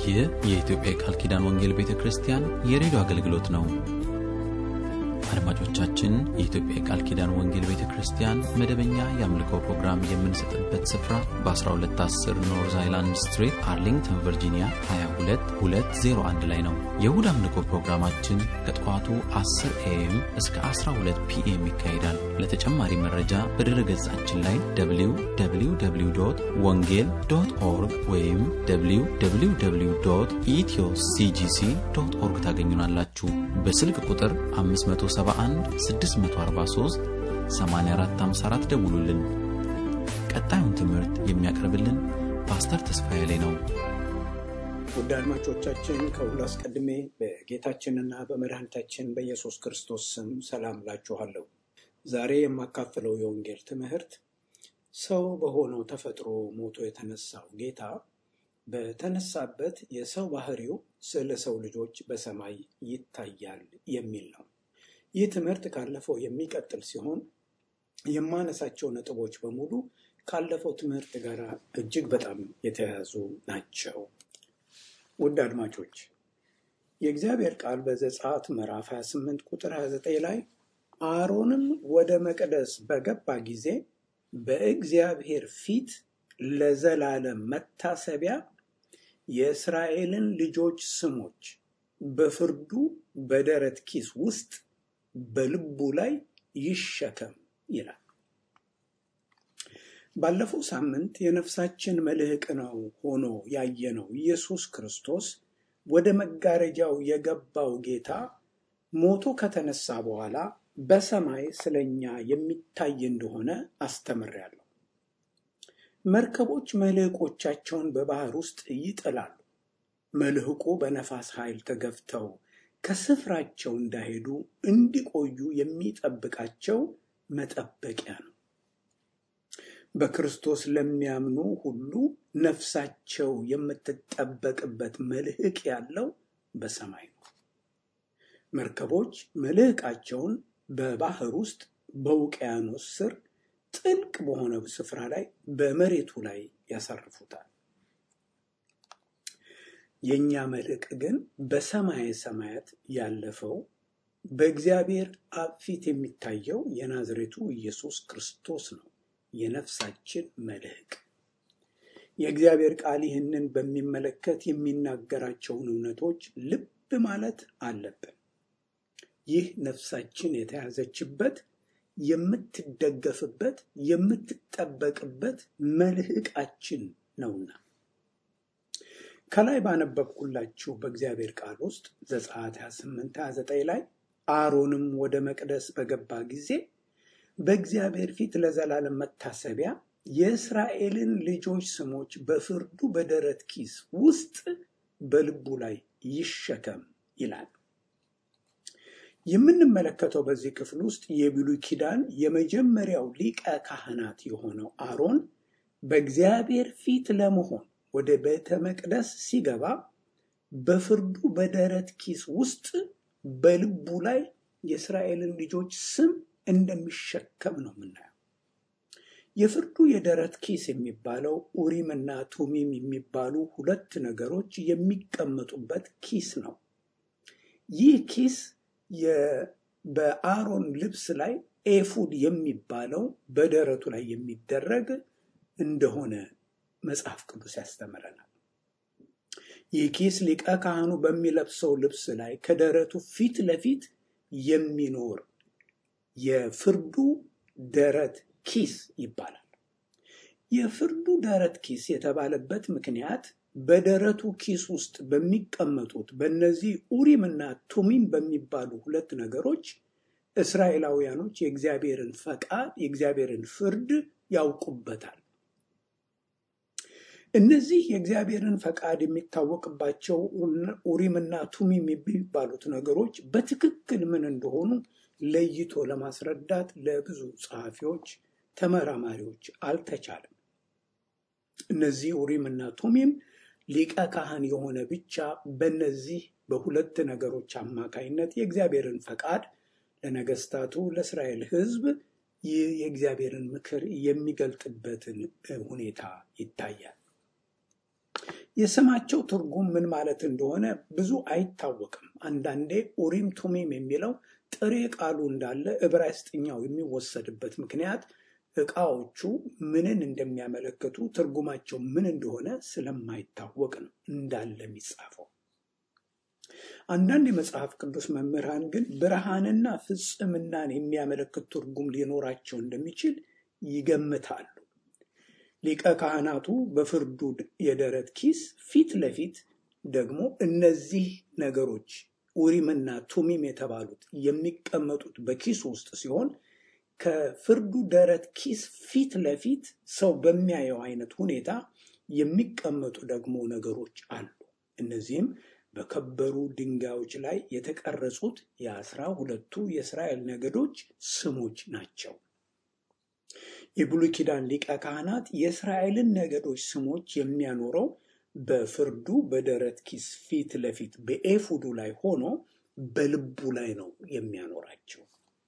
ይህ የኢትዮጵያ የቃል ኪዳን ወንጌል ቤተ ክርስቲያን የሬዲዮ አገልግሎት ነው። አድማጮቻችን፣ የኢትዮጵያ የቃል ኪዳን ወንጌል ቤተ ክርስቲያን መደበኛ የአምልኮ ፕሮግራም የምንሰጥበት ስፍራ በ1210 ኖርዝ አይላንድ ስትሪት አርሊንግተን ቨርጂኒያ 22201 ላይ ነው። የእሁድ አምልኮ ፕሮግራማችን ከጠዋቱ 10 ኤኤም እስከ 12 ፒኤም ይካሄዳል። ለተጨማሪ መረጃ በድረ ገጻችን ላይ www ወንጌል ዶት ኦርግ ወይም www ኢትዮ ሲጂሲ ዶት ኦርግ ታገኙናላችሁ። በስልክ ቁጥር 571 643 8454 ደውሉልን። ቀጣዩን ትምህርት የሚያቀርብልን ፓስተር ተስፋዬ ላይ ነው። ውድ አድማጮቻችን ከሁሉ አስቀድሜ በጌታችንና በመድኃኒታችን በኢየሱስ ክርስቶስ ስም ሰላም ላችኋለሁ። ዛሬ የማካፍለው የወንጌል ትምህርት ሰው በሆነው ተፈጥሮ ሞቶ የተነሳው ጌታ በተነሳበት የሰው ባህሪው ስለ ሰው ልጆች በሰማይ ይታያል የሚል ነው። ይህ ትምህርት ካለፈው የሚቀጥል ሲሆን የማነሳቸው ነጥቦች በሙሉ ካለፈው ትምህርት ጋር እጅግ በጣም የተያያዙ ናቸው። ውድ አድማጮች የእግዚአብሔር ቃል በዘጸአት ምዕራፍ 28 ቁጥር 29 ላይ አሮንም ወደ መቅደስ በገባ ጊዜ በእግዚአብሔር ፊት ለዘላለም መታሰቢያ የእስራኤልን ልጆች ስሞች በፍርዱ በደረት ኪስ ውስጥ በልቡ ላይ ይሸከም ይላል። ባለፈው ሳምንት የነፍሳችን መልህቅ ነው ሆኖ ያየነው ኢየሱስ ክርስቶስ ወደ መጋረጃው የገባው ጌታ ሞቶ ከተነሳ በኋላ በሰማይ ስለኛ የሚታይ እንደሆነ አስተምሬያለሁ። መርከቦች መልህቆቻቸውን በባህር ውስጥ ይጥላሉ። መልህቁ በነፋስ ኃይል ተገፍተው ከስፍራቸው እንዳይሄዱ እንዲቆዩ የሚጠብቃቸው መጠበቂያ ነው። በክርስቶስ ለሚያምኑ ሁሉ ነፍሳቸው የምትጠበቅበት መልህቅ ያለው በሰማይ ነው። መርከቦች መልህቃቸውን በባህር ውስጥ በውቅያኖስ ስር ጥልቅ በሆነ ስፍራ ላይ በመሬቱ ላይ ያሳርፉታል። የእኛ መልህቅ ግን በሰማየ ሰማያት ያለፈው በእግዚአብሔር አብ ፊት የሚታየው የናዝሬቱ ኢየሱስ ክርስቶስ ነው፣ የነፍሳችን መልህቅ። የእግዚአብሔር ቃል ይህንን በሚመለከት የሚናገራቸውን እውነቶች ልብ ማለት አለብን። ይህ ነፍሳችን የተያዘችበት የምትደገፍበት የምትጠበቅበት መልህቃችን ነውና ከላይ ባነበብኩላችሁ በእግዚአብሔር ቃል ውስጥ ዘጸአት 28 29 ላይ አሮንም ወደ መቅደስ በገባ ጊዜ በእግዚአብሔር ፊት ለዘላለም መታሰቢያ የእስራኤልን ልጆች ስሞች በፍርዱ በደረት ኪስ ውስጥ በልቡ ላይ ይሸከም ይላል። የምንመለከተው በዚህ ክፍል ውስጥ የብሉይ ኪዳን የመጀመሪያው ሊቀ ካህናት የሆነው አሮን በእግዚአብሔር ፊት ለመሆን ወደ ቤተ መቅደስ ሲገባ በፍርዱ በደረት ኪስ ውስጥ በልቡ ላይ የእስራኤልን ልጆች ስም እንደሚሸከም ነው የምናየው። የፍርዱ የደረት ኪስ የሚባለው ኡሪምና ቱሚም የሚባሉ ሁለት ነገሮች የሚቀመጡበት ኪስ ነው። ይህ ኪስ በአሮን ልብስ ላይ ኤፉድ የሚባለው በደረቱ ላይ የሚደረግ እንደሆነ መጽሐፍ ቅዱስ ያስተምረናል። ይህ ኪስ ሊቀ ካህኑ በሚለብሰው ልብስ ላይ ከደረቱ ፊት ለፊት የሚኖር የፍርዱ ደረት ኪስ ይባላል። የፍርዱ ደረት ኪስ የተባለበት ምክንያት በደረቱ ኪስ ውስጥ በሚቀመጡት በእነዚህ ኡሪምና ቱሚም በሚባሉ ሁለት ነገሮች እስራኤላውያኖች የእግዚአብሔርን ፈቃድ የእግዚአብሔርን ፍርድ ያውቁበታል። እነዚህ የእግዚአብሔርን ፈቃድ የሚታወቅባቸው ኡሪምና ቱሚም የሚባሉት ነገሮች በትክክል ምን እንደሆኑ ለይቶ ለማስረዳት ለብዙ ጸሐፊዎች፣ ተመራማሪዎች አልተቻለም። እነዚህ ኡሪምና ቱሚም ሊቀ ካህን የሆነ ብቻ በእነዚህ በሁለት ነገሮች አማካይነት የእግዚአብሔርን ፈቃድ ለነገስታቱ ለእስራኤል ሕዝብ ይህ የእግዚአብሔርን ምክር የሚገልጥበትን ሁኔታ ይታያል። የስማቸው ትርጉም ምን ማለት እንደሆነ ብዙ አይታወቅም። አንዳንዴ ኡሪም ቱሚም የሚለው ጥሬ ቃሉ እንዳለ ዕብራይስጥኛው የሚወሰድበት ምክንያት ዕቃዎቹ ምንን እንደሚያመለክቱ ትርጉማቸው ምን እንደሆነ ስለማይታወቅ ነው እንዳለ የሚጻፈው። አንዳንድ የመጽሐፍ ቅዱስ መምህራን ግን ብርሃንና ፍጽምናን የሚያመለክት ትርጉም ሊኖራቸው እንደሚችል ይገምታሉ። ሊቀ ካህናቱ በፍርዱ የደረት ኪስ ፊት ለፊት ደግሞ እነዚህ ነገሮች ኡሪምና ቱሚም የተባሉት የሚቀመጡት በኪሱ ውስጥ ሲሆን ከፍርዱ ደረት ኪስ ፊት ለፊት ሰው በሚያየው አይነት ሁኔታ የሚቀመጡ ደግሞ ነገሮች አሉ። እነዚህም በከበሩ ድንጋዮች ላይ የተቀረጹት የአስራ ሁለቱ የእስራኤል ነገዶች ስሞች ናቸው። የብሉይ ኪዳን ሊቀ ካህናት የእስራኤልን ነገዶች ስሞች የሚያኖረው በፍርዱ በደረት ኪስ ፊት ለፊት በኤፉዱ ላይ ሆኖ በልቡ ላይ ነው የሚያኖራቸው።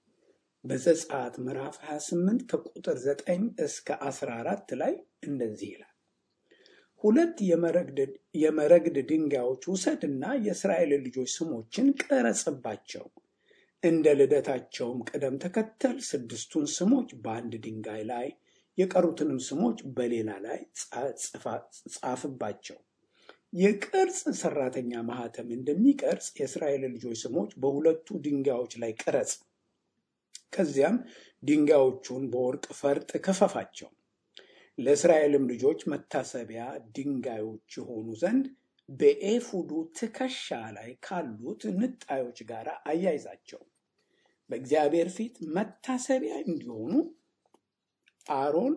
በዘጸአት ምዕራፍ 28 ከቁጥር 9 እስከ 14 ላይ እንደዚህ ይላል። ሁለት የመረግድ ድንጋዮች ውሰድና የእስራኤል ልጆች ስሞችን ቀረጽባቸው። እንደ ልደታቸውም ቅደም ተከተል ስድስቱን ስሞች በአንድ ድንጋይ ላይ የቀሩትንም ስሞች በሌላ ላይ ጻፍባቸው። የቅርጽ ሰራተኛ ማህተም እንደሚቀርጽ የእስራኤል ልጆች ስሞች በሁለቱ ድንጋዮች ላይ ቅረጽ። ከዚያም ድንጋዮቹን በወርቅ ፈርጥ ክፈፋቸው። ለእስራኤልም ልጆች መታሰቢያ ድንጋዮች የሆኑ ዘንድ በኤፉዱ ትከሻ ላይ ካሉት ንጣዮች ጋር አያይዛቸው። በእግዚአብሔር ፊት መታሰቢያ እንዲሆኑ አሮን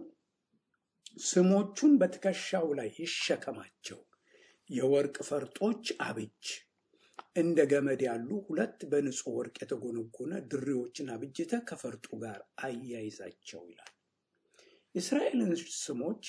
ስሞቹን በትከሻው ላይ ይሸከማቸው። የወርቅ ፈርጦች አብጅ። እንደ ገመድ ያሉ ሁለት በንጹህ ወርቅ የተጎነጎነ ድሪዎችን አብጅተ ከፈርጡ ጋር አያይዛቸው ይላል። የእስራኤልን ስሞች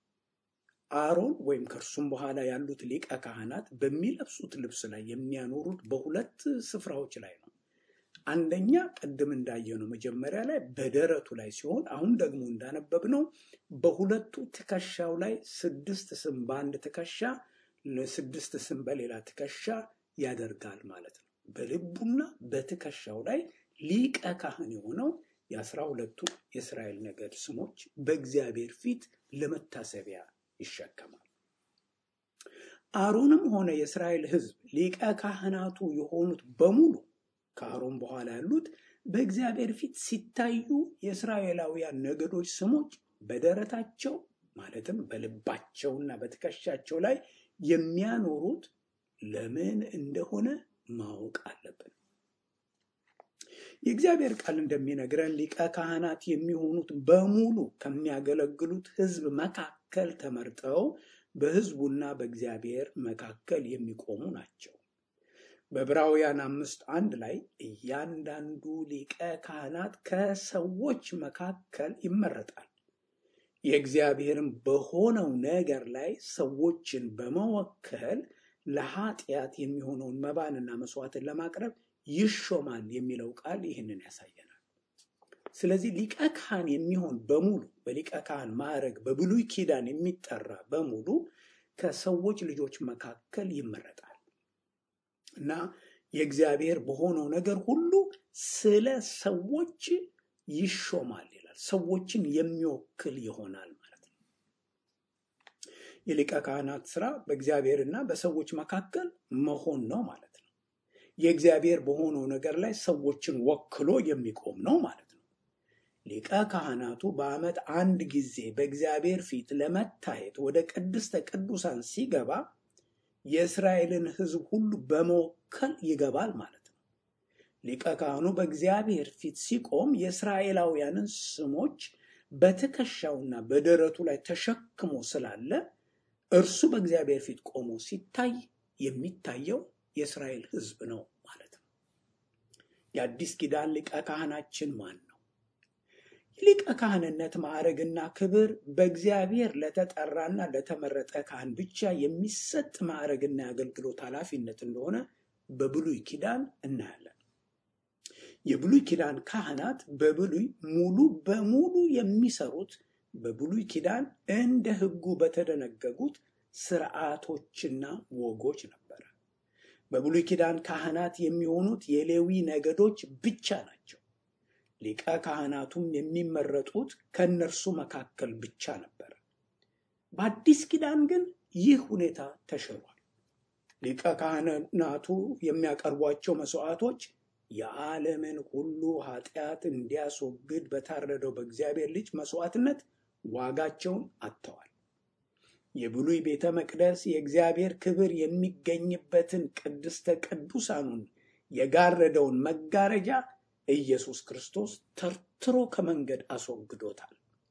አሮን ወይም ከእርሱም በኋላ ያሉት ሊቀ ካህናት በሚለብሱት ልብስ ላይ የሚያኖሩት በሁለት ስፍራዎች ላይ ነው። አንደኛ ቅድም እንዳየነው መጀመሪያ ላይ በደረቱ ላይ ሲሆን አሁን ደግሞ እንዳነበብነው በሁለቱ ትከሻው ላይ ስድስት ስም በአንድ ትከሻ ለስድስት ስም በሌላ ትከሻ ያደርጋል ማለት ነው። በልቡና በትከሻው ላይ ሊቀ ካህን የሆነው የአስራ ሁለቱ የእስራኤል ነገድ ስሞች በእግዚአብሔር ፊት ለመታሰቢያ ይሸከማል። አሮንም ሆነ የእስራኤል ሕዝብ ሊቀ ካህናቱ የሆኑት በሙሉ ከአሮን በኋላ ያሉት በእግዚአብሔር ፊት ሲታዩ የእስራኤላውያን ነገዶች ስሞች በደረታቸው ማለትም በልባቸውና በትከሻቸው ላይ የሚያኖሩት ለምን እንደሆነ ማወቅ አለብን። የእግዚአብሔር ቃል እንደሚነግረን ሊቀ ካህናት የሚሆኑት በሙሉ ከሚያገለግሉት ሕዝብ መካከል ተመርጠው በሕዝቡና በእግዚአብሔር መካከል የሚቆሙ ናቸው። በዕብራውያን አምስት አንድ ላይ እያንዳንዱ ሊቀ ካህናት ከሰዎች መካከል ይመረጣል የእግዚአብሔርም በሆነው ነገር ላይ ሰዎችን በመወከል ለኃጢአት የሚሆነውን መባንና መስዋዕትን ለማቅረብ ይሾማል የሚለው ቃል ይህንን ያሳየናል። ስለዚህ ሊቀ ካህን የሚሆን በሙሉ በሊቀ ካህን ማዕረግ በብሉይ ኪዳን የሚጠራ በሙሉ ከሰዎች ልጆች መካከል ይመረጣል እና የእግዚአብሔር በሆነው ነገር ሁሉ ስለ ሰዎች ይሾማል ይላል። ሰዎችን የሚወክል ይሆናል ማለት ነው። የሊቀ ካህናት ስራ በእግዚአብሔርና በሰዎች መካከል መሆን ነው ማለት ነው። የእግዚአብሔር በሆነው ነገር ላይ ሰዎችን ወክሎ የሚቆም ነው ማለት ነው። ሊቀ ካህናቱ በዓመት አንድ ጊዜ በእግዚአብሔር ፊት ለመታየት ወደ ቅድስተ ቅዱሳን ሲገባ የእስራኤልን ሕዝብ ሁሉ በመወከል ይገባል ማለት ነው። ሊቀ ካህኑ በእግዚአብሔር ፊት ሲቆም የእስራኤላውያንን ስሞች በትከሻውና በደረቱ ላይ ተሸክሞ ስላለ እርሱ በእግዚአብሔር ፊት ቆሞ ሲታይ የሚታየው የእስራኤል ሕዝብ ነው ማለት ነው። የአዲስ ኪዳን ሊቀ ካህናችን ማን ነው? ሊቀ ካህንነት ማዕረግና ክብር በእግዚአብሔር ለተጠራና ለተመረጠ ካህን ብቻ የሚሰጥ ማዕረግና የአገልግሎት ኃላፊነት እንደሆነ በብሉይ ኪዳን እናያለን። የብሉይ ኪዳን ካህናት በብሉይ ሙሉ በሙሉ የሚሰሩት በብሉይ ኪዳን እንደ ሕጉ በተደነገጉት ስርዓቶችና ወጎች ነበረ። በብሉይ ኪዳን ካህናት የሚሆኑት የሌዊ ነገዶች ብቻ ናቸው። ሊቀ ካህናቱም የሚመረጡት ከእነርሱ መካከል ብቻ ነበረ። በአዲስ ኪዳን ግን ይህ ሁኔታ ተሽሯል። ሊቀ ካህናቱ የሚያቀርቧቸው መስዋዕቶች የዓለምን ሁሉ ኃጢአት እንዲያስወግድ በታረደው በእግዚአብሔር ልጅ መስዋዕትነት ዋጋቸውን አጥተዋል። የብሉይ ቤተ መቅደስ የእግዚአብሔር ክብር የሚገኝበትን ቅድስተ ቅዱሳኑን የጋረደውን መጋረጃ ኢየሱስ ክርስቶስ ተርትሮ ከመንገድ አስወግዶታል።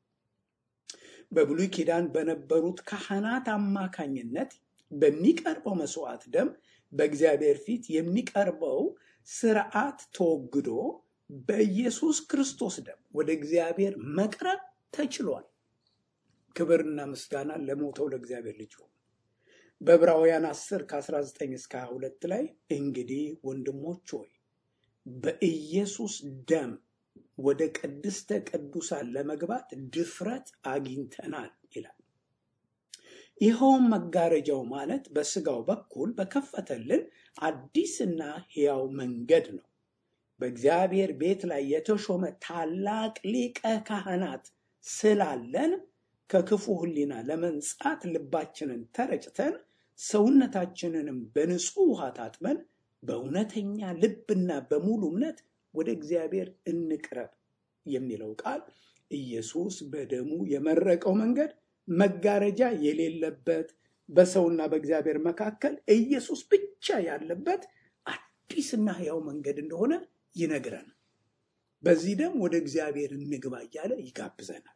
በብሉይ ኪዳን በነበሩት ካህናት አማካኝነት በሚቀርበው መስዋዕት ደም በእግዚአብሔር ፊት የሚቀርበው ስርዓት ተወግዶ በኢየሱስ ክርስቶስ ደም ወደ እግዚአብሔር መቅረብ ተችሏል። ክብርና ምስጋና ለሞተው ለእግዚአብሔር ልጅ ሆኑ። በዕብራውያን 10 ከ19 እስከ 22 ላይ እንግዲህ ወንድሞች ሆይ በኢየሱስ ደም ወደ ቅድስተ ቅዱሳን ለመግባት ድፍረት አግኝተናል ይላል። ይኸውም መጋረጃው ማለት በስጋው በኩል በከፈተልን አዲስና ሕያው መንገድ ነው። በእግዚአብሔር ቤት ላይ የተሾመ ታላቅ ሊቀ ካህናት ስላለን ከክፉ ሕሊና ለመንጻት ልባችንን ተረጭተን ሰውነታችንንም በንጹሕ ውሃ ታጥበን በእውነተኛ ልብና በሙሉ እምነት ወደ እግዚአብሔር እንቅረብ የሚለው ቃል ኢየሱስ በደሙ የመረቀው መንገድ መጋረጃ የሌለበት በሰውና በእግዚአብሔር መካከል ኢየሱስ ብቻ ያለበት አዲስና ሕያው መንገድ እንደሆነ ይነግረናል። በዚህ ደም ወደ እግዚአብሔር እንግባ እያለ ይጋብዘናል።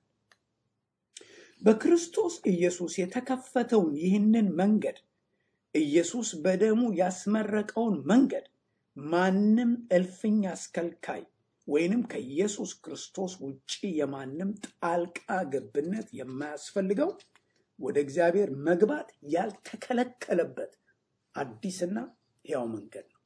በክርስቶስ ኢየሱስ የተከፈተውን ይህንን መንገድ ኢየሱስ በደሙ ያስመረቀውን መንገድ ማንም እልፍኝ አስከልካይ ወይንም ከኢየሱስ ክርስቶስ ውጪ የማንም ጣልቃ ገብነት የማያስፈልገው ወደ እግዚአብሔር መግባት ያልተከለከለበት አዲስና ሕያው መንገድ ነው።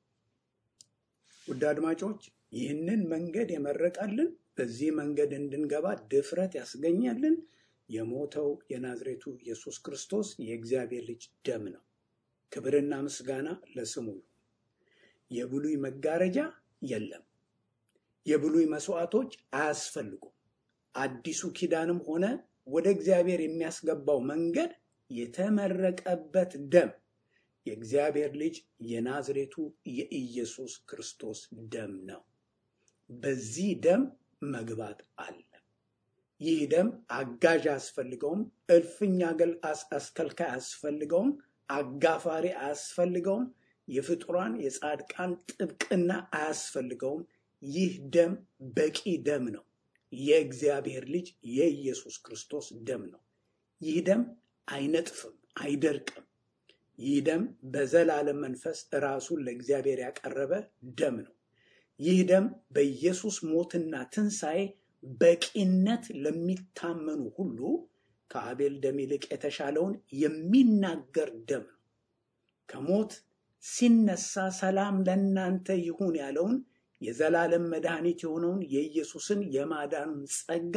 ውድ አድማጮች ይህንን መንገድ የመረቀልን በዚህ መንገድ እንድንገባ ድፍረት ያስገኛልን የሞተው የናዝሬቱ ኢየሱስ ክርስቶስ የእግዚአብሔር ልጅ ደም ነው። ክብርና ምስጋና ለስሙ ይሁን። የብሉይ መጋረጃ የለም። የብሉይ መስዋዕቶች አያስፈልጉም። አዲሱ ኪዳንም ሆነ ወደ እግዚአብሔር የሚያስገባው መንገድ የተመረቀበት ደም የእግዚአብሔር ልጅ የናዝሬቱ የኢየሱስ ክርስቶስ ደም ነው። በዚህ ደም መግባት አለ። ይህ ደም አጋዥ አያስፈልገውም። እልፍኝ አስከልካይ አያስፈልገውም። አጋፋሪ አያስፈልገውም። የፍጡራን የጻድቃን ጥብቅና አያስፈልገውም። ይህ ደም በቂ ደም ነው። የእግዚአብሔር ልጅ የኢየሱስ ክርስቶስ ደም ነው። ይህ ደም አይነጥፍም፣ አይደርቅም። ይህ ደም በዘላለም መንፈስ ራሱን ለእግዚአብሔር ያቀረበ ደም ነው። ይህ ደም በኢየሱስ ሞትና ትንሣኤ በቂነት ለሚታመኑ ሁሉ ከአቤል ደም ይልቅ የተሻለውን የሚናገር ደም ነው። ከሞት ሲነሳ ሰላም ለእናንተ ይሁን ያለውን የዘላለም መድኃኒት የሆነውን የኢየሱስን የማዳኑን ጸጋ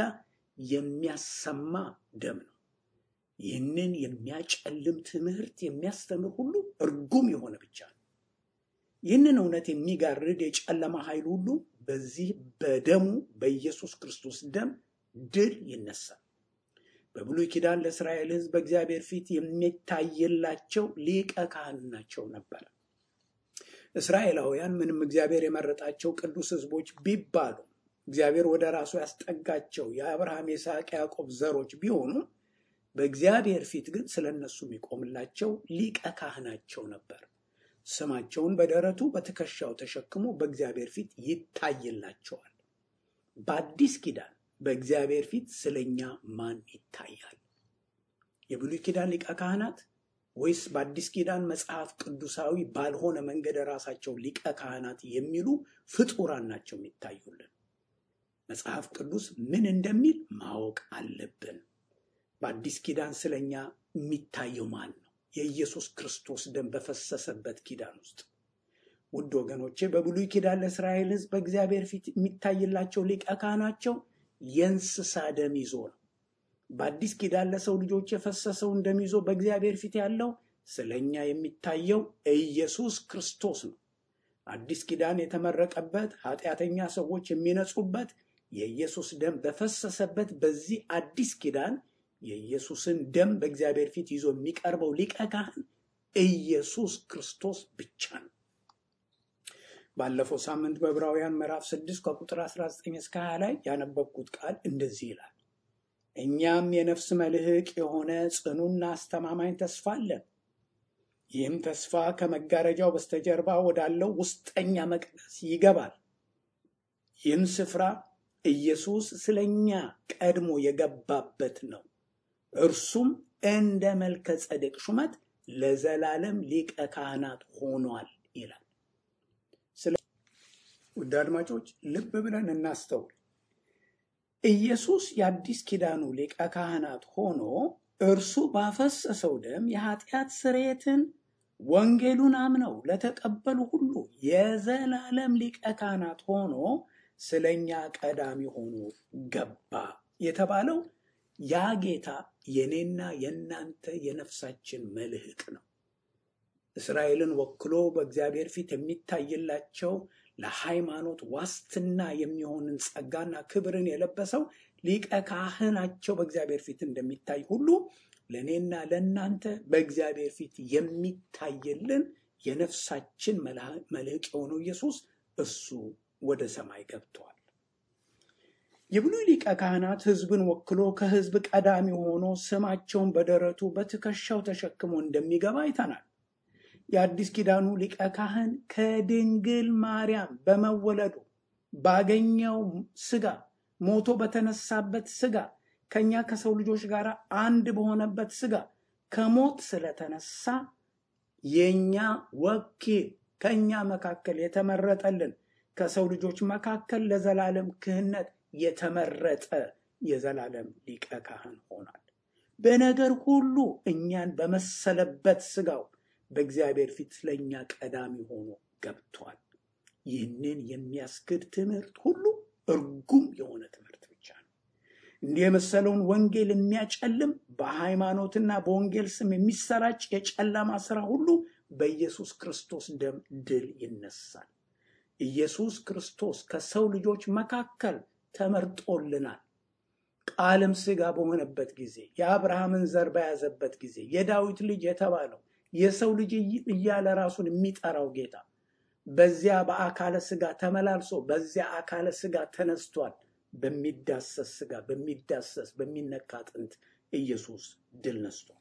የሚያሰማ ደም ነው። ይህንን የሚያጨልም ትምህርት የሚያስተምር ሁሉ እርጉም የሆነ ብቻ ነው። ይህንን እውነት የሚጋርድ የጨለማ ኃይል ሁሉ በዚህ በደሙ በኢየሱስ ክርስቶስ ደም ድል ይነሳል። በብሉይ ኪዳን ለእስራኤል ሕዝብ በእግዚአብሔር ፊት የሚታይላቸው ሊቀ ካህናቸው ነበረ። እስራኤላውያን ምንም እግዚአብሔር የመረጣቸው ቅዱስ ሕዝቦች ቢባሉ እግዚአብሔር ወደ ራሱ ያስጠጋቸው የአብርሃም የይስሐቅ፣ ያዕቆብ ዘሮች ቢሆኑ በእግዚአብሔር ፊት ግን ስለ እነሱ የሚቆምላቸው ሊቀ ካህናቸው ነበር። ስማቸውን በደረቱ በትከሻው ተሸክሞ በእግዚአብሔር ፊት ይታይላቸዋል። በአዲስ ኪዳን በእግዚአብሔር ፊት ስለኛ ማን ይታያል? የብሉይ ኪዳን ሊቀ ካህናት ወይስ በአዲስ ኪዳን መጽሐፍ ቅዱሳዊ ባልሆነ መንገድ ራሳቸው ሊቀ ካህናት የሚሉ ፍጡራን ናቸው የሚታዩልን? መጽሐፍ ቅዱስ ምን እንደሚል ማወቅ አለብን። በአዲስ ኪዳን ስለኛ የሚታየው ማን ነው? የኢየሱስ ክርስቶስ ደም በፈሰሰበት ኪዳን ውስጥ ውድ ወገኖቼ፣ በብሉይ ኪዳን ለእስራኤል ሕዝብ በእግዚአብሔር ፊት የሚታይላቸው ሊቀ ካህናቸው የእንስሳ ደም ይዞ ነው። በአዲስ ኪዳን ለሰው ልጆች የፈሰሰውን ደም ይዞ በእግዚአብሔር ፊት ያለው ስለ እኛ የሚታየው ኢየሱስ ክርስቶስ ነው። አዲስ ኪዳን የተመረቀበት ኃጢአተኛ ሰዎች የሚነጹበት የኢየሱስ ደም በፈሰሰበት በዚህ አዲስ ኪዳን የኢየሱስን ደም በእግዚአብሔር ፊት ይዞ የሚቀርበው ሊቀ ካህን ኢየሱስ ክርስቶስ ብቻ ነው። ባለፈው ሳምንት በዕብራውያን ምዕራፍ 6 ከቁጥር 19 እስከ 20 ላይ ያነበብኩት ቃል እንደዚህ ይላል። እኛም የነፍስ መልህቅ የሆነ ጽኑና አስተማማኝ ተስፋ አለን። ይህም ተስፋ ከመጋረጃው በስተጀርባ ወዳለው ውስጠኛ መቅደስ ይገባል። ይህም ስፍራ ኢየሱስ ስለኛ ቀድሞ የገባበት ነው። እርሱም እንደ መልከ ጸደቅ ሹመት ለዘላለም ሊቀ ካህናት ሆኗል ይላል። ውድ አድማጮች ልብ ብለን እናስተውል። ኢየሱስ የአዲስ ኪዳኑ ሊቀ ካህናት ሆኖ እርሱ ባፈሰሰው ደም የኃጢአት ስርየትን ወንጌሉን አምነው ለተቀበሉ ሁሉ የዘላለም ሊቀ ካህናት ሆኖ ስለኛ ቀዳሚ ሆኖ ገባ የተባለው ያ ጌታ የኔና የእናንተ የነፍሳችን መልህቅ ነው። እስራኤልን ወክሎ በእግዚአብሔር ፊት የሚታይላቸው ለሃይማኖት ዋስትና የሚሆንን ጸጋና ክብርን የለበሰው ሊቀ ካህናቸው በእግዚአብሔር ፊት እንደሚታይ ሁሉ ለእኔና ለእናንተ በእግዚአብሔር ፊት የሚታይልን የነፍሳችን መልህቅ የሆነው ኢየሱስ እሱ ወደ ሰማይ ገብተዋል። የብሉይ ሊቀ ካህናት ሕዝብን ወክሎ ከሕዝብ ቀዳሚ ሆኖ ስማቸውን በደረቱ በትከሻው ተሸክሞ እንደሚገባ አይተናል። የአዲስ ኪዳኑ ሊቀ ካህን ከድንግል ማርያም በመወለዱ ባገኘው ስጋ ሞቶ በተነሳበት ስጋ ከኛ ከሰው ልጆች ጋር አንድ በሆነበት ስጋ ከሞት ስለተነሳ የኛ ወኪል ከኛ መካከል የተመረጠልን ከሰው ልጆች መካከል ለዘላለም ክህነት የተመረጠ የዘላለም ሊቀ ካህን ሆኗል። በነገር ሁሉ እኛን በመሰለበት ስጋው በእግዚአብሔር ፊት ስለኛ ቀዳሚ ሆኖ ገብቷል። ይህንን የሚያስክድ ትምህርት ሁሉ እርጉም የሆነ ትምህርት ብቻ ነው። እንዲህ የመሰለውን ወንጌል የሚያጨልም በሃይማኖትና በወንጌል ስም የሚሰራጭ የጨለማ ስራ ሁሉ በኢየሱስ ክርስቶስ ደም ድል ይነሳል። ኢየሱስ ክርስቶስ ከሰው ልጆች መካከል ተመርጦልናል። ቃልም ሥጋ በሆነበት ጊዜ የአብርሃምን ዘር በያዘበት ጊዜ የዳዊት ልጅ የተባለው የሰው ልጅ እያለ ራሱን የሚጠራው ጌታ በዚያ በአካለ ሥጋ ተመላልሶ በዚያ አካለ ሥጋ ተነስቷል። በሚዳሰስ ሥጋ በሚዳሰስ በሚነካ አጥንት ኢየሱስ ድል ነስቷል።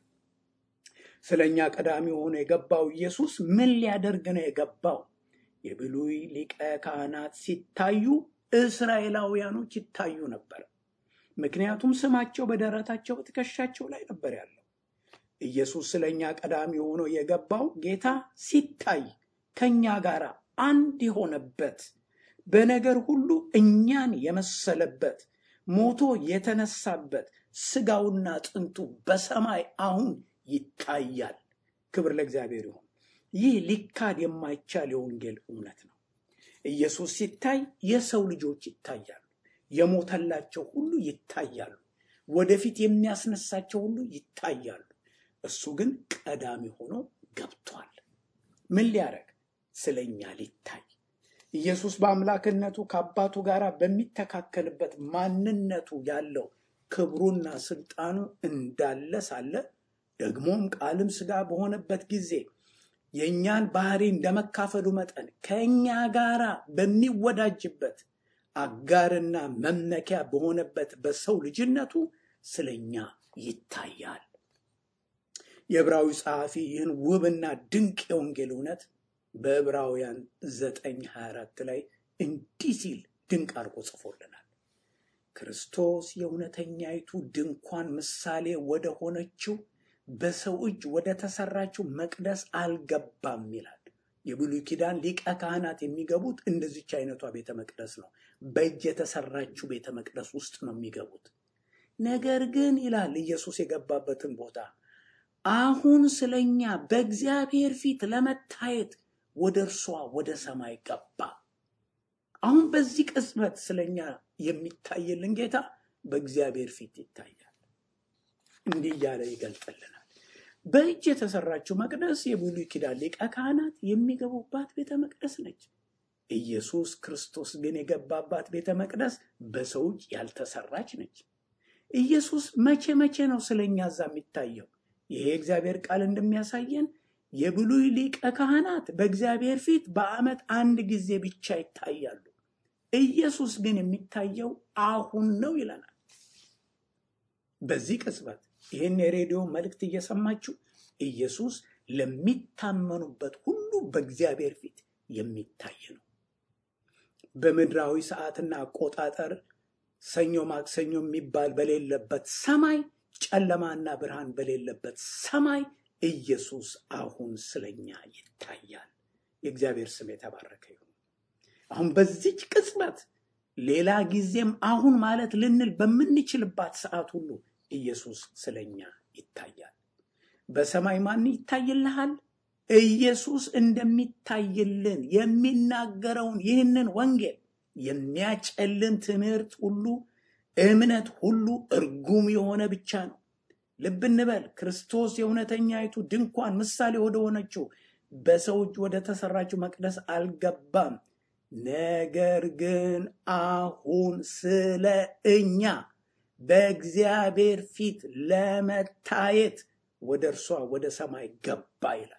ስለ እኛ ቀዳሚ ሆኖ የገባው ኢየሱስ ምን ሊያደርግ ነው የገባው? የብሉይ ሊቀ ካህናት ሲታዩ እስራኤላውያኖች ይታዩ ነበር። ምክንያቱም ስማቸው በደረታቸው በትከሻቸው ላይ ነበር ያለው። ኢየሱስ ስለ እኛ ቀዳሚ ሆኖ የገባው ጌታ ሲታይ ከእኛ ጋር አንድ የሆነበት በነገር ሁሉ እኛን የመሰለበት ሞቶ የተነሳበት ስጋውና አጥንቱ በሰማይ አሁን ይታያል። ክብር ለእግዚአብሔር ይሁን። ይህ ሊካድ የማይቻል የወንጌል እውነት ነው። ኢየሱስ ሲታይ የሰው ልጆች ይታያሉ። የሞተላቸው ሁሉ ይታያሉ። ወደፊት የሚያስነሳቸው ሁሉ ይታያሉ። እሱ ግን ቀዳሚ ሆኖ ገብቷል። ምን ሊያደርግ? ስለኛ ሊታይ። ኢየሱስ በአምላክነቱ ከአባቱ ጋር በሚተካከልበት ማንነቱ ያለው ክብሩና ስልጣኑ እንዳለ ሳለ ደግሞም ቃልም ሥጋ በሆነበት ጊዜ የእኛን ባህሪ እንደመካፈሉ መጠን ከእኛ ጋር በሚወዳጅበት አጋርና መመኪያ በሆነበት በሰው ልጅነቱ ስለኛ ይታያል። የዕብራዊ ጸሐፊ ይህን ውብና ድንቅ የወንጌል እውነት በዕብራውያን 924 ላይ እንዲህ ሲል ድንቅ አድርጎ ጽፎልናል። ክርስቶስ የእውነተኛይቱ ድንኳን ምሳሌ ወደ ሆነችው በሰው እጅ ወደ ተሰራችው መቅደስ አልገባም ይላል። የብሉይ ኪዳን ሊቀ ካህናት የሚገቡት እንደዚች አይነቷ ቤተ መቅደስ ነው። በእጅ የተሰራችው ቤተ መቅደስ ውስጥ ነው የሚገቡት። ነገር ግን ይላል ኢየሱስ የገባበትን ቦታ አሁን ስለኛ በእግዚአብሔር ፊት ለመታየት ወደ እርሷ ወደ ሰማይ ገባ። አሁን በዚህ ቅጽበት ስለኛ የሚታይልን ጌታ በእግዚአብሔር ፊት ይታያል። እንዲህ እያለ ይገልጥልናል። በእጅ የተሰራችው መቅደስ የብሉይ ኪዳን ሊቀ ካህናት የሚገቡባት ቤተ መቅደስ ነች። ኢየሱስ ክርስቶስ ግን የገባባት ቤተ መቅደስ በሰው እጅ ያልተሰራች ነች። ኢየሱስ መቼ መቼ ነው ስለኛ እዛ የሚታየው? ይሄ የእግዚአብሔር ቃል እንደሚያሳየን የብሉይ ሊቀ ካህናት በእግዚአብሔር ፊት በዓመት አንድ ጊዜ ብቻ ይታያሉ። ኢየሱስ ግን የሚታየው አሁን ነው ይለናል። በዚህ ቅጽበት ይህን የሬዲዮ መልእክት እየሰማችሁ ኢየሱስ ለሚታመኑበት ሁሉ በእግዚአብሔር ፊት የሚታይ ነው። በምድራዊ ሰዓትና አቆጣጠር ሰኞ ማክሰኞ የሚባል በሌለበት ሰማይ፣ ጨለማና ብርሃን በሌለበት ሰማይ ኢየሱስ አሁን ስለኛ ይታያል። የእግዚአብሔር ስም የተባረከ ይሁን። አሁን በዚች ቅጽበት ሌላ ጊዜም አሁን ማለት ልንል በምንችልባት ሰዓት ሁሉ ኢየሱስ ስለኛ ይታያል። በሰማይ ማን ይታይልሃል? ኢየሱስ እንደሚታይልን የሚናገረውን ይህንን ወንጌል የሚያጨልም ትምህርት ሁሉ እምነት ሁሉ እርጉም የሆነ ብቻ ነው። ልብ እንበል። ክርስቶስ የእውነተኛይቱ ድንኳን ምሳሌ ወደ ሆነችው በሰው እጅ ወደ ተሰራችው መቅደስ አልገባም። ነገር ግን አሁን ስለ እኛ በእግዚአብሔር ፊት ለመታየት ወደ እርሷ ወደ ሰማይ ገባ ይላል።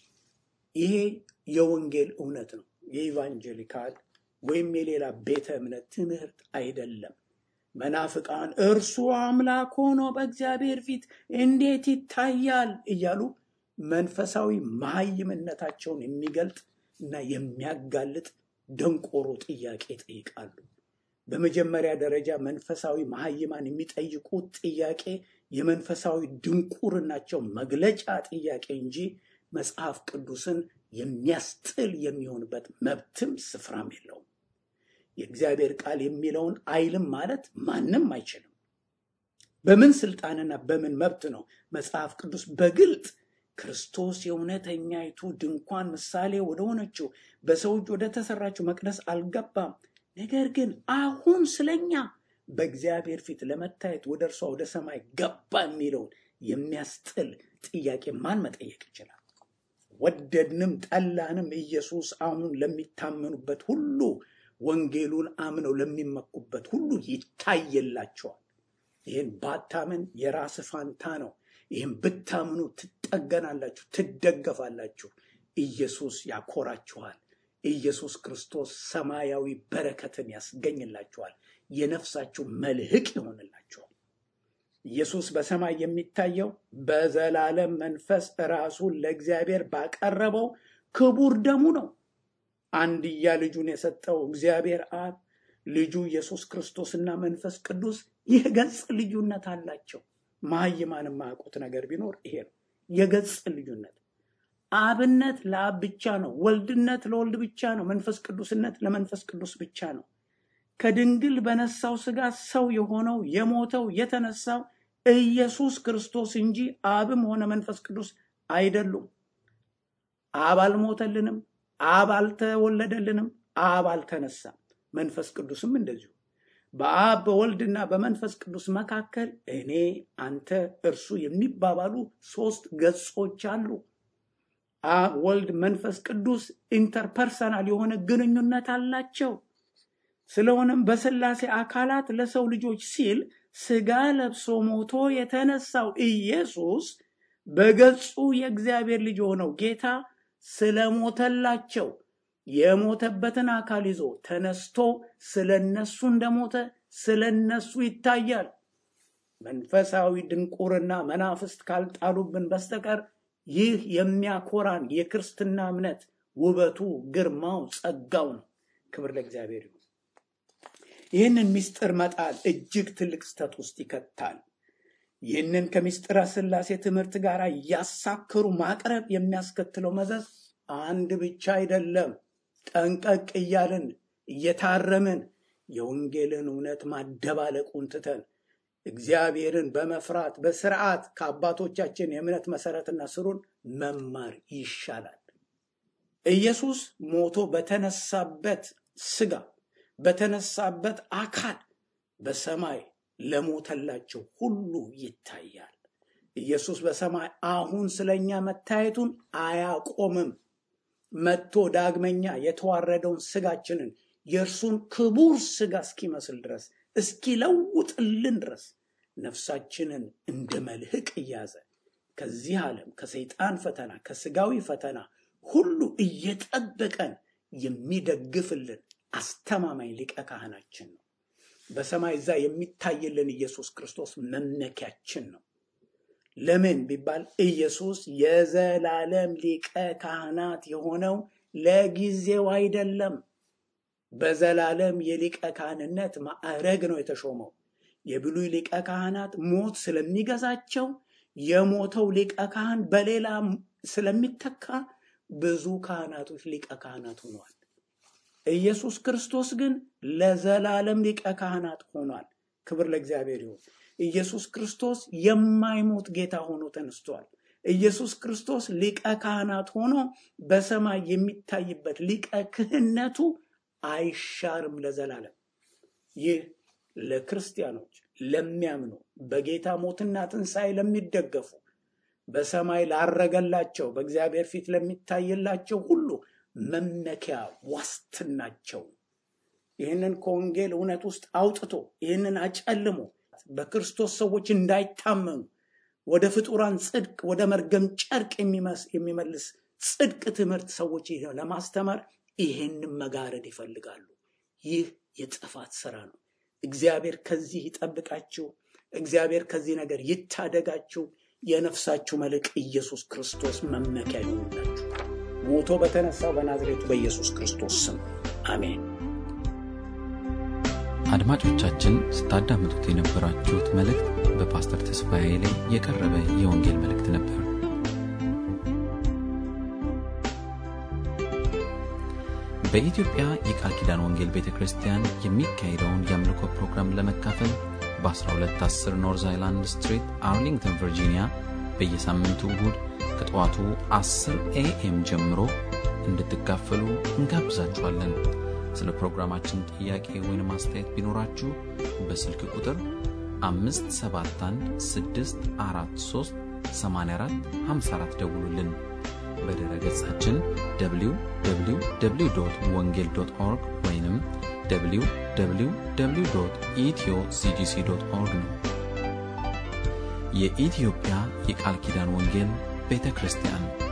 ይሄ የወንጌል እውነት ነው። የኢቫንጀሊካል ወይም የሌላ ቤተ እምነት ትምህርት አይደለም። መናፍቃን እርሱ አምላክ ሆኖ በእግዚአብሔር ፊት እንዴት ይታያል እያሉ መንፈሳዊ መሀይምነታቸውን የሚገልጥ እና የሚያጋልጥ ደንቆሮ ጥያቄ ይጠይቃሉ። በመጀመሪያ ደረጃ መንፈሳዊ መሀይማን የሚጠይቁት ጥያቄ የመንፈሳዊ ድንቁርናቸው መግለጫ ጥያቄ እንጂ መጽሐፍ ቅዱስን የሚያስጥል የሚሆንበት መብትም ስፍራም የለውም። የእግዚአብሔር ቃል የሚለውን አይልም ማለት ማንም አይችልም። በምን ስልጣንና በምን መብት ነው መጽሐፍ ቅዱስ በግልጥ ክርስቶስ የእውነተኛይቱ ድንኳን ምሳሌ ወደሆነችው በሰው እጅ ወደ ተሰራችው መቅደስ አልገባም፣ ነገር ግን አሁን ስለኛ በእግዚአብሔር ፊት ለመታየት ወደ እርሷ ወደ ሰማይ ገባ የሚለውን የሚያስጥል ጥያቄ ማን መጠየቅ ይችላል? ወደድንም ጠላንም ኢየሱስ አሁን ለሚታመኑበት ሁሉ ወንጌሉን አምነው ለሚመኩበት ሁሉ ይታየላቸዋል። ይህን ባታምን የራስ ፋንታ ነው። ይህን ብታምኑ ትጠገናላችሁ፣ ትደገፋላችሁ። ኢየሱስ ያኮራችኋል። ኢየሱስ ክርስቶስ ሰማያዊ በረከትን ያስገኝላችኋል። የነፍሳችሁ መልህቅ ይሆንላችኋል። ኢየሱስ በሰማይ የሚታየው በዘላለም መንፈስ ራሱን ለእግዚአብሔር ባቀረበው ክቡር ደሙ ነው። አንድያ ልጁን የሰጠው እግዚአብሔር አብ ልጁ ኢየሱስ ክርስቶስና መንፈስ ቅዱስ ይህ ገጽ ልዩነት አላቸው። መሀይማን የማያውቁት ነገር ቢኖር ይሄ ነው፣ የገጽ ልዩነት። አብነት ለአብ ብቻ ነው፣ ወልድነት ለወልድ ብቻ ነው፣ መንፈስ ቅዱስነት ለመንፈስ ቅዱስ ብቻ ነው። ከድንግል በነሳው ስጋ ሰው የሆነው የሞተው የተነሳው ኢየሱስ ክርስቶስ እንጂ አብም ሆነ መንፈስ ቅዱስ አይደሉም። አብ አልሞተልንም፣ አብ አልተወለደልንም፣ አብ አልተነሳም። መንፈስ ቅዱስም እንደዚሁ በአብ በወልድና በመንፈስ ቅዱስ መካከል እኔ፣ አንተ፣ እርሱ የሚባባሉ ሶስት ገጾች አሉ። አብ፣ ወልድ፣ መንፈስ ቅዱስ ኢንተርፐርሰናል የሆነ ግንኙነት አላቸው። ስለሆነም በስላሴ አካላት ለሰው ልጆች ሲል ስጋ ለብሶ ሞቶ የተነሳው ኢየሱስ በገጹ የእግዚአብሔር ልጅ የሆነው ጌታ ስለሞተላቸው የሞተበትን አካል ይዞ ተነስቶ ስለነሱ እንደሞተ ስለነሱ ይታያል። መንፈሳዊ ድንቁርና መናፍስት ካልጣሉብን በስተቀር ይህ የሚያኮራን የክርስትና እምነት ውበቱ፣ ግርማው፣ ጸጋው ነው። ክብር ለእግዚአብሔር ይሁን። ይህንን ምስጢር መጣል እጅግ ትልቅ ስተት ውስጥ ይከታል። ይህንን ከምስጢረ ሥላሴ ትምህርት ጋር እያሳከሩ ማቅረብ የሚያስከትለው መዘዝ አንድ ብቻ አይደለም። ጠንቀቅ እያልን እየታረምን የወንጌልን እውነት ማደባለቁን ትተን እግዚአብሔርን በመፍራት በስርዓት ከአባቶቻችን የእምነት መሰረትና ስሩን መማር ይሻላል። ኢየሱስ ሞቶ በተነሳበት ስጋ በተነሳበት አካል በሰማይ ለሞተላቸው ሁሉ ይታያል። ኢየሱስ በሰማይ አሁን ስለኛ መታየቱን አያቆምም። መጥቶ ዳግመኛ የተዋረደውን ስጋችንን የእርሱን ክቡር ስጋ እስኪመስል ድረስ እስኪለውጥልን ድረስ ነፍሳችንን እንደ መልህቅ እያዘ ከዚህ ዓለም ከሰይጣን ፈተና ከስጋዊ ፈተና ሁሉ እየጠበቀን የሚደግፍልን አስተማማኝ ሊቀ ካህናችን ነው። በሰማይ እዛ የሚታይልን ኢየሱስ ክርስቶስ መመኪያችን ነው። ለምን ቢባል ኢየሱስ የዘላለም ሊቀ ካህናት የሆነው ለጊዜው አይደለም። በዘላለም የሊቀ ካህንነት ማዕረግ ነው የተሾመው። የብሉይ ሊቀ ካህናት ሞት ስለሚገዛቸው የሞተው ሊቀ ካህን በሌላ ስለሚተካ ብዙ ካህናቶች ሊቀ ካህናት ሆኗል። ኢየሱስ ክርስቶስ ግን ለዘላለም ሊቀ ካህናት ሆኗል። ክብር ለእግዚአብሔር ይሁን። ኢየሱስ ክርስቶስ የማይሞት ጌታ ሆኖ ተነስቷል። ኢየሱስ ክርስቶስ ሊቀ ካህናት ሆኖ በሰማይ የሚታይበት ሊቀ ክህነቱ አይሻርም ለዘላለም። ይህ ለክርስቲያኖች ለሚያምኑ በጌታ ሞትና ትንሣኤ ለሚደገፉ በሰማይ ላረገላቸው በእግዚአብሔር ፊት ለሚታይላቸው ሁሉ መመኪያ ዋስትናቸው። ይህንን ከወንጌል እውነት ውስጥ አውጥቶ ይህንን አጨልሞ በክርስቶስ ሰዎች እንዳይታመኑ ወደ ፍጡራን ጽድቅ ወደ መርገም ጨርቅ የሚመልስ ጽድቅ ትምህርት ሰዎች ለማስተማር ይህንን መጋረድ ይፈልጋሉ። ይህ የጥፋት ስራ ነው። እግዚአብሔር ከዚህ ይጠብቃችሁ። እግዚአብሔር ከዚህ ነገር ይታደጋችሁ። የነፍሳችሁ መልሕቅ ኢየሱስ ክርስቶስ መመኪያ ይሆንላችሁ። ሞቶ በተነሳው በናዝሬቱ በኢየሱስ ክርስቶስ ስም አሜን። አድማጮቻችን ስታዳምጡት የነበራችሁት መልእክት በፓስተር ተስፋዬ ላይ የቀረበ የወንጌል መልእክት ነበር። በኢትዮጵያ የቃል ኪዳን ወንጌል ቤተ ክርስቲያን የሚካሄደውን የአምልኮ ፕሮግራም ለመካፈል በ1210 ኖርዝ አይላንድ ስትሪት አርሊንግተን ቨርጂኒያ በየሳምንቱ እሁድ ከጠዋቱ 10 ኤኤም ጀምሮ እንድትካፈሉ እንጋብዛችኋለን። ስለ ፕሮግራማችን ጥያቄ ወይም አስተያየት ቢኖራችሁ በስልክ ቁጥር 571 ደውሉልን። በድረ ገጻችን www ወንጌል ኦርግ ወይም www ኢትዮ ሲጂሲ ኦርግ ነው። የኢትዮጵያ የቃል ኪዳን ወንጌል ቤተ ክርስቲያን